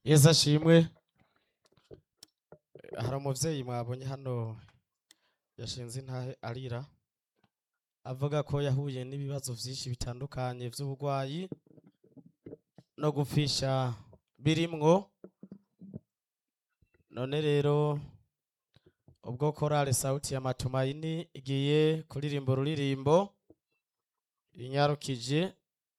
yesu ashimwe hari umuvyeyi mwabonye hano yashinze intahe arira avuga ko yahuye n'ibibazo vyinshi bitandukanye vy'uburwayi no gupfisha birimwo none rero ubwo korale sauti ya matumaini igiye kuririmba ururirimbo inyarukije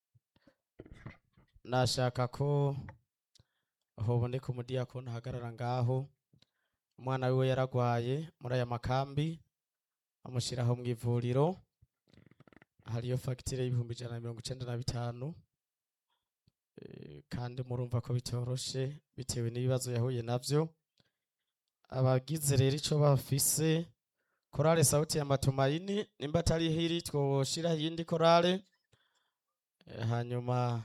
nashaka ko hoboneka umudiyakoni ahagarara ngaho umwana wiwe yaragwaye muri aya makambi amushyiraho mu ivuriro hariyo fagitire y'ibihumbi ijana na mirongo icenda na bitanu Eh, kandi murumva ko bitoroshe bitewe n'ibibazo yahuye navyo abagize rero ico bafise korale sauti ya matumaini nimba atari hiri twoshiraho iyindi korale Eh, hanyuma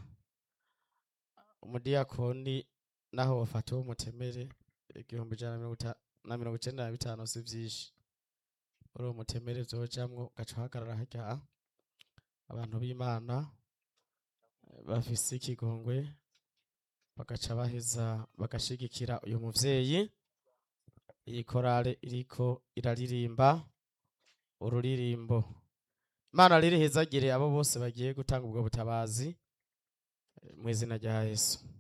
umudiyakoni naho bafata uwo mutemere igihumbi ijana na mirongo ita- na mirongo icenda na bitanu si vyinshi uri uwo mutemere vyojamwo ugaca uhagarara harya abantu b'imana eh, bafise ikigongwe bagaca baheza bagashigikira uyu muvyeyi iyi korale iriko iraririmba ururirimbo imana riri hezagire abo bose bagiye gutanga ubwo butabazi eh, mu izina rya yesu